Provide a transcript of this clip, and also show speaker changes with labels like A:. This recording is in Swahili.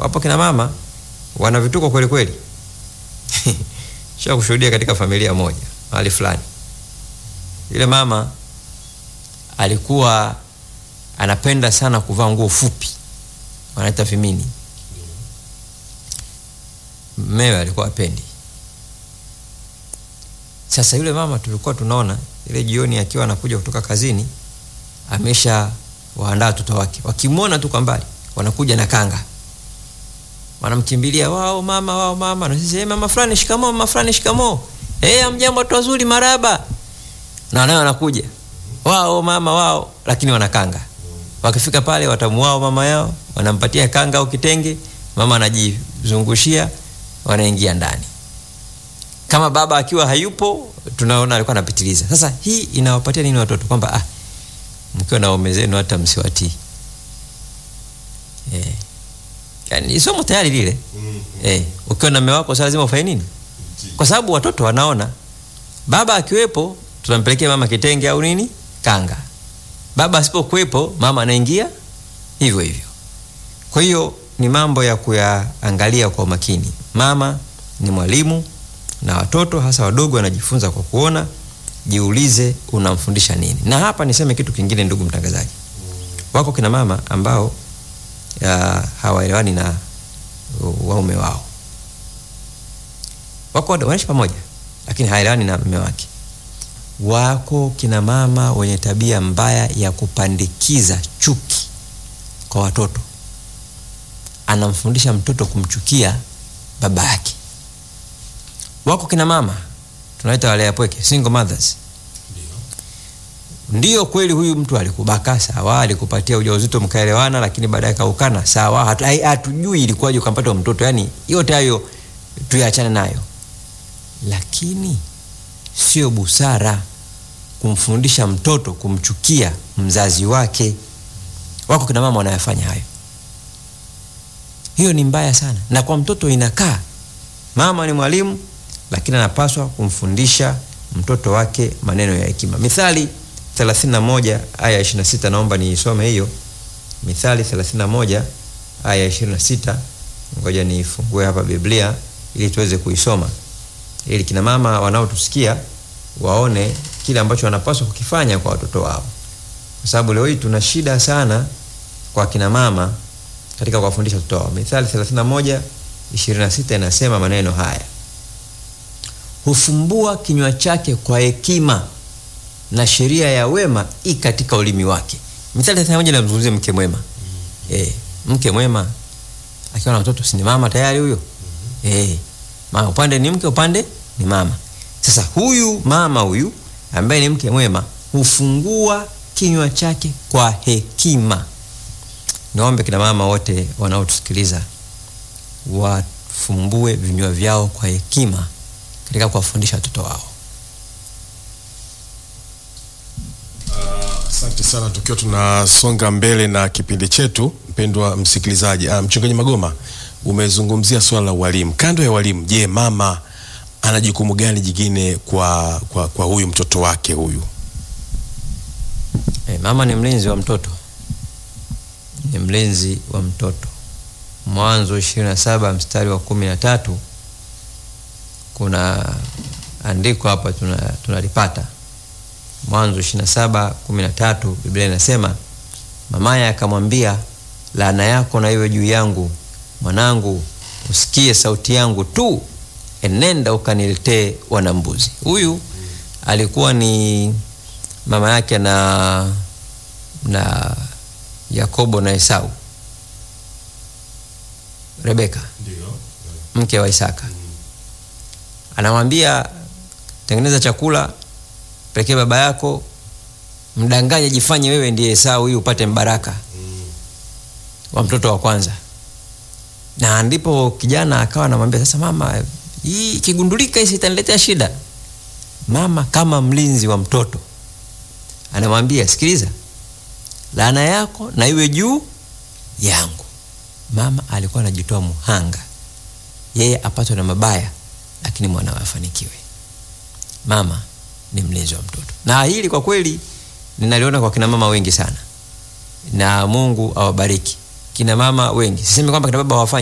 A: wapo kina mama wana vituko kweli kweli. Sha kushuhudia katika familia moja mahali fulani, yule mama alikuwa anapenda sana kuvaa nguo fupi, wanaita vimini. Mmewe alikuwa apendi. Sasa yule mama tulikuwa tunaona ile jioni akiwa anakuja kutoka kazini, amesha waandaa watoto wake, wakimwona tu kwa mbali wanakuja na kanga, wanamkimbilia wao mama, wao mama, na sisi hey, mama fulani shikamoo, mama fulani shikamoo, hey, amjambo, watu wazuri, maraba, na nayo wanakuja wao mama wao, lakini wanakanga. Wakifika pale watamuao mama yao, wanampatia kanga au kitenge, mama anajizungushia, wanaingia ndani. Kama baba akiwa hayupo, tunaona alikuwa anapitiliza. Sasa hii inawapatia nini watoto? Kwamba ah, mkiwa na waume zenu hata msiwatii. Eh, yani somo tayari lile. Eh, ukiwa na mume wako sasa lazima ufanye nini? Kwa sababu watoto wanaona baba akiwepo, tunampelekea mama kitenge au nini kanga. Baba asipokuwepo, mama anaingia hivyo hivyo. Kwa hiyo ni mambo ya kuyaangalia kwa makini. Mama ni mwalimu na watoto hasa wadogo wanajifunza kwa kuona. Jiulize unamfundisha nini. Na hapa niseme kitu kingine, ndugu mtangazaji, wako kina mama ambao hawaelewani na waume wao, wako wanaishi pamoja, lakini haelewani na mume wake. Wako kina mama wenye tabia mbaya ya kupandikiza chuki kwa watoto, anamfundisha mtoto kumchukia baba yake. Wako kina mama tunaita walea pweke, single mothers. Ndiyo kweli, huyu mtu alikubaka sawa, alikupatia ujauzito mkaelewana, lakini baadaye kaukana sawa, hatujui ilikuwaje ukampata mtoto. Yani yote hayo tuyaachane nayo, lakini sio busara kumfundisha mtoto kumchukia mzazi wake. Wako kina mama wanayafanya hayo, hiyo ni mbaya sana, na kwa mtoto inakaa. Mama ni mwalimu, lakini anapaswa kumfundisha mtoto wake maneno ya hekima. Mithali 31 aya 26, naomba niisome hiyo. Mithali 31 aya 26, ngoja niifungue hapa Biblia ili tuweze kuisoma, ili kina mama wanaotusikia waone kile ambacho wanapaswa kukifanya kwa watoto wao, kwa sababu leo hii tuna shida sana kwa kina mama katika kuwafundisha watoto wao. Mithali 31 26 inasema maneno haya: hufumbua kinywa chake kwa hekima na sheria ya wema i katika ulimi wake. Mithali 31 inamzungumzia mke mwema. mm -hmm. Eh, mke mwema akiwa na watoto si ni mama tayari huyo? mm -hmm. Eh, mama upande ni mke, upande ni mama. Sasa huyu mama huyu ambaye ni mke mwema hufungua kinywa chake kwa hekima. Niombe kina mama wote wanaotusikiliza wafumbue vinywa vyao kwa hekima katika kuwafundisha watoto wao.
B: Asante uh, sana. Tukiwa tunasonga mbele na kipindi chetu, mpendwa msikilizaji, uh, mchungaji Magoma, umezungumzia swala la walimu. Kando ya walimu, je, mama ana jukumu gani jingine kwa, kwa, kwa huyu mtoto wake huyu?
A: Hey, mama ni mlinzi wa mtoto, ni mlinzi wa mtoto. Mwanzo ishirini na saba mstari wa kumi na tatu kuna andiko hapa tunalipata, tuna Mwanzo ishirini na saba kumi na tatu Biblia inasema mamaye akamwambia, laana yako na iwe juu yangu, mwanangu, usikie sauti yangu tu, enenda ukaniletee wanambuzi. Huyu alikuwa ni mama yake na na Yakobo na Esau, Rebeka mke wa Isaka. Anamwambia, tengeneza chakula, pelekee baba yako, mdanganye, jifanye wewe ndiye Esau ili upate mbaraka wa mtoto wa kwanza. Na ndipo kijana akawa anamwambia, sasa mama, hii kigundulika hisi itaniletea shida. Mama kama mlinzi wa mtoto anamwambia, sikiliza, laana yako na iwe juu yangu. Mama alikuwa anajitoa muhanga, yeye apatwe na mabaya, lakini mwanawe afanikiwe. Mama ni mlinzi wa mtoto, na hili kwa kweli ninaliona kwa kina mama wengi sana, na Mungu awabariki kina mama wengi. Sisemi kwamba kina baba hawafanyi